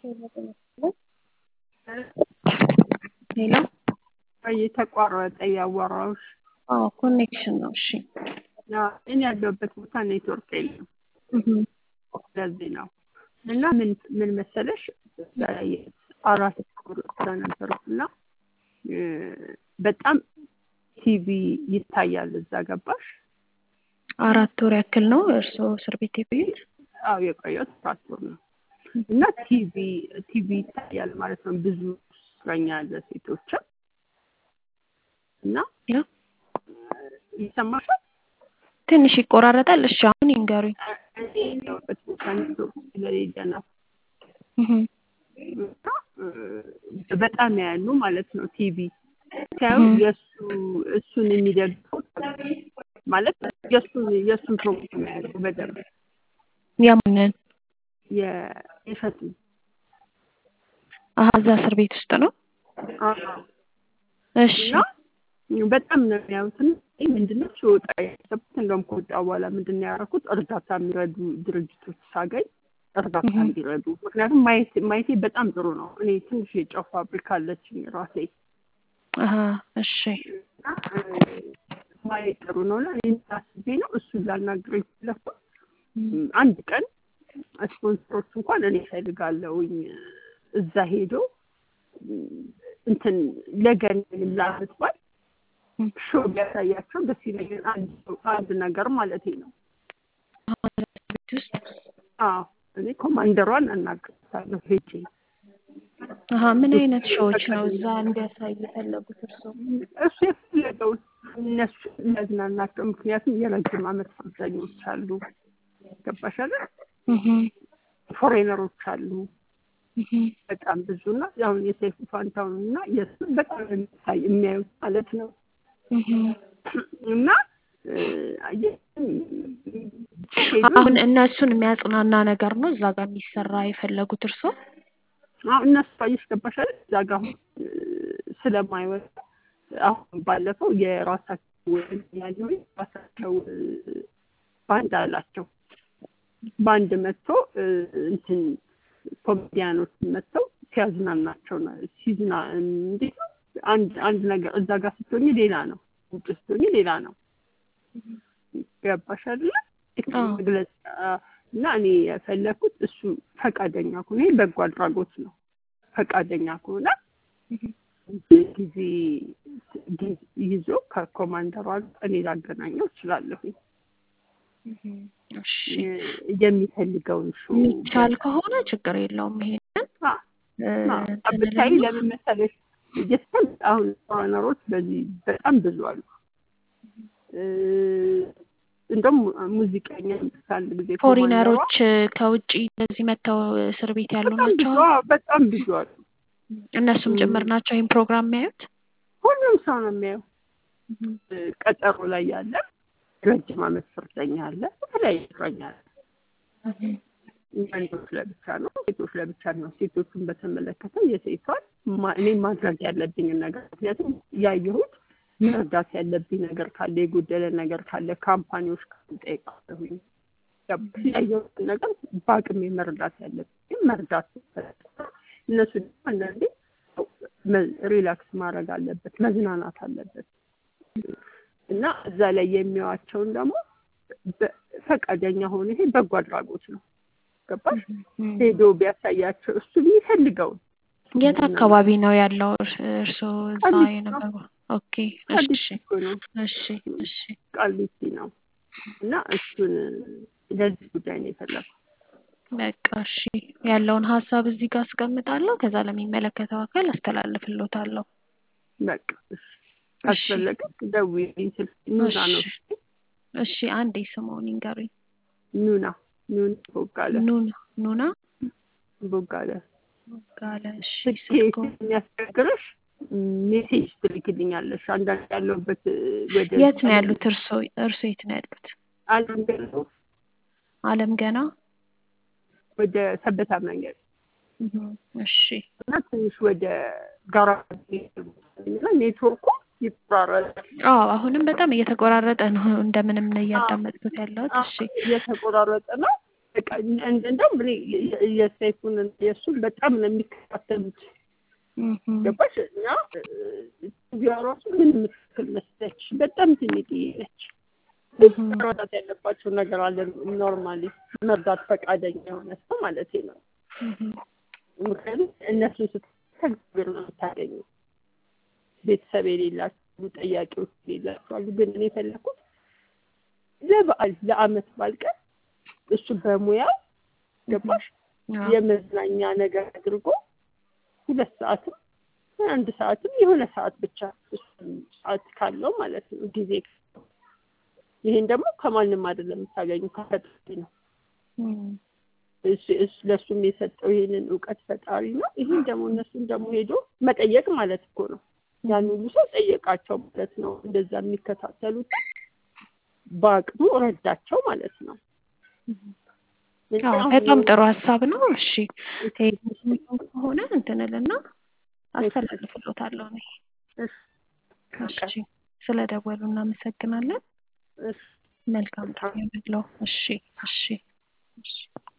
ሄሎ እየተቋረጠ እያወራሁሽ አዎ ኮኔክሽን ነው። እሺ እኔ ያለሁበት ቦታ ኔትወርክ የለም። ለዚህ ነው እና ምን ምን መሰለሽ አራት ቁር ስለነበሩት እና በጣም ቲቪ ይታያል እዛ ገባሽ? አራት ወር ያክል ነው እርስዎ እስር ቤት የቆዩት? አዎ የቆየሁት አራት ወር ነው እና ቲቪ ቲቪ ይታያል ማለት ነው። ብዙ እስረኛ ያለ ሴቶችም እና ይሰማሻል? ትንሽ ይቆራረጣል። እሺ አሁን ይንገሩኝ። እኔ ያለሁበት ቦታ ኔትወርክ ስለሌለ ነው። እና በጣም ያሉ ማለት ነው ቲቪ ሲያዩ የእሱ እሱን የሚደግፉ ማለት የእሱን የእሱን ፕሮግራም ያሉ በደንብ የማንን የሸቱ አሀ እዛ እስር ቤት ውስጥ ነው። እሺ እና በጣም ነው የሚያዩትን ምንድነው ሲወጣ ያሰብኩት እንደውም ከወጣ በኋላ ምንድን ነው ያደረኩት እርዳታ የሚረዱ ድርጅቶች ሳገኝ እርዳታ እንዲረዱ ምክንያቱም ማየት ማየቴ በጣም ጥሩ ነው። እኔ ትንሽ የጨው ፋብሪካ አለችኝ ራሴ አሀ እሺ ማየት ጥሩ ነው እና እኔ አስቤ ነው እሱን ላናግረው የፈለኩት። አንድ ቀን ስፖንሰሮች እንኳን እኔ እፈልጋለሁኝ እዛ ሄዶ እንትን ለገን ለዓመት በዓል ሾው ቢያሳያቸው ደስ ይለኛል። አንድ አንድ ነገር ማለት ነው። ቤት ውስጥ አዎ እኔ ኮማንደሯን አናግራታለሁ ሄጄ። አሀ ምን አይነት ሾዎች ነው እዛ እንዲያሳይ የፈለጉት እርስዎ? እሱ የፈለገውን እነሱ የሚያዝናናቸው ምክንያቱም የረጅም ዓመት ፍርደኞች አሉ። ገባሽ አይደል? ፎሬነሮች አሉ በጣም ብዙ እና አሁን የሰይፉ ፋንታውን እና የእሱን በጣም የሚታይ የሚያዩት ማለት ነው እና አሁን እነሱን የሚያጽናና ነገር ነው እዛ ጋር የሚሰራ የፈለጉት እርስዎ? አሁን እነሱ አየሽ ገባሽ አይደል? እዛ ጋር አሁን ስለማይወጣ አሁን ባለፈው የራሳቸው ያለው የራሳቸው ባንድ አላቸው። ባንድ መጥቶ እንትን ኮሜዲያኖች መጥተው ሲያዝናናቸው ነው ሲዝና እንዴት ነው አንድ አንድ ነገር እዛ ጋር ስትሆኝ ሌላ ነው፣ ውጭ ስትሆኝ ሌላ ነው። ገባሽ አይደለ? መግለጽ እና እኔ የፈለኩት እሱ ፈቃደኛ ከሆነ ይሄ በጎ አድራጎት ነው። ፈቃደኛ ከሆነ ጊዜ ይዞ ከኮማንደሯ እኔ ላገናኘው እችላለሁኝ። የሚፈልገውን ሾው የሚቻል ከሆነ ችግር የለውም። ይሄንን ብታይ ለምን መሰለሽ ጀስተን አሁን ፎሬነሮች በዚህ በጣም ብዙ አሉ። እንደውም ሙዚቀኛ አንድ ጊዜ ፎሪነሮች ከውጭ እንደዚህ መጥተው እስር ቤት ያሉ ናቸው። በጣም ብዙ አሉ። እነሱም ጭምር ናቸው ይህን ፕሮግራም የሚያዩት። ሁሉም ሰው ነው የሚያየው። ቀጠሮ ላይ ያለ ረጅም ዓመት ፍርደኛ አለ፣ የተለያየ እስረኛ አለ። ወንዶች ለብቻ ነው፣ ሴቶች ለብቻ ነው። ሴቶቹን በተመለከተ የሴቷን እኔ ማድረግ ያለብኝን ነገር ምክንያቱም ያየሁት መርዳት ያለብኝ ነገር ካለ የጎደለ ነገር ካለ ካምፓኒዎች ጠይቃለሁኝ። ያየሁትን ነገር በአቅሜ መርዳት ያለብኝ መርዳት እነሱ ደግሞ አንዳንዴ ሪላክስ ማድረግ አለበት፣ መዝናናት አለበት እና እዛ ላይ የሚያዋቸውን ደግሞ ፈቃደኛ ሆነ ይሄ በጎ አድራጎት ነው። ገባሽ? ሄዶ ቢያሳያቸው እሱ የሚፈልገውን የት አካባቢ ነው ያለው እርስዎ እዛ የነበሩ? ኦኬ እሺ እሺ እሺ ቃሊቲ ነው እና እሱን ለዚህ ጉዳይ ነው የፈለኩት። በቃ እሺ ያለውን ሀሳብ እዚህ ጋር አስቀምጣለሁ። ከዛ ለሚመለከተው አካል አስተላልፍሎታለሁ። በቃ እሺ ካስፈለገ ደውዪልኝ። ስልክ ኑና ነው። እሺ አንዴ ስምዎን ይንገሩኝ። ኑና ኑና ቦጋለ ኑና ኑና ቦጋለ ቦጋለ። እሺ ስልኬ የሚያስቸግርሽ ሜሴጅ ትልክልኛለሽ። አንዳንድ ያለሁበት ወደ የት ነው ያሉት? እርሶ እርሶ የት ነው ያሉት? አለም ገና አለም ገና ወደ ሰበታ መንገድ እሺ። እና ትንሽ ወደ ጋራ ኔትወርኩ ይቆራረጣል። አዎ አሁንም በጣም እየተቆራረጠ ነው። እንደምንም ነው እያዳመጥኩት ያለሁት። እሺ እየተቆራረጠ ነው። በቃ እንደውም እኔ የሰይፉን የእሱን በጣም ነው የሚከታተሉት። ገባሽ? እና ቪዲዮ ራሱ ምን የምትክል መስለች በጣም ትንጥዬ ነች። መረዳት ያለባቸው ነገር አለ። ኖርማሊ መርዳት ፈቃደኛ የሆነ ሰው ማለት ነው። ምክንያቱም እነሱን ስትከግብር ነው የምታገኘው። ቤተሰብ የሌላቸው ጠያቂዎች የሌላቸው አሉ። ግን እኔ የፈለኩት ለበዓል ለአመት በዓል ቀን እሱ በሙያው ገባሽ የመዝናኛ ነገር አድርጎ ሁለት ሰዓትም አንድ ሰዓትም የሆነ ሰዓት ብቻ ሰዓት ካለው ማለት ነው ጊዜ ይሄን ደግሞ ከማንም አይደለም የምታገኙ ከፈጣሪ ነው። ለእሱም የሰጠው ይሄንን እውቀት ፈጣሪ ነው። ይህን ደግሞ እነሱን ደግሞ ሄዶ መጠየቅ ማለት እኮ ነው። ያን ሁሉ ሰው ጠየቃቸው ማለት ነው። እንደዛ የሚከታተሉት በአቅሙ ረዳቸው ማለት ነው። በጣም ጥሩ ሀሳብ ነው። እሺ ከሆነ እንትንልና አስተላልፍሎታለሁ እኔ። እሺ ስለ ደወሉ እናመሰግናለን። መልካም ቀን ይሁንልዎ። እሺ እሺ እሺ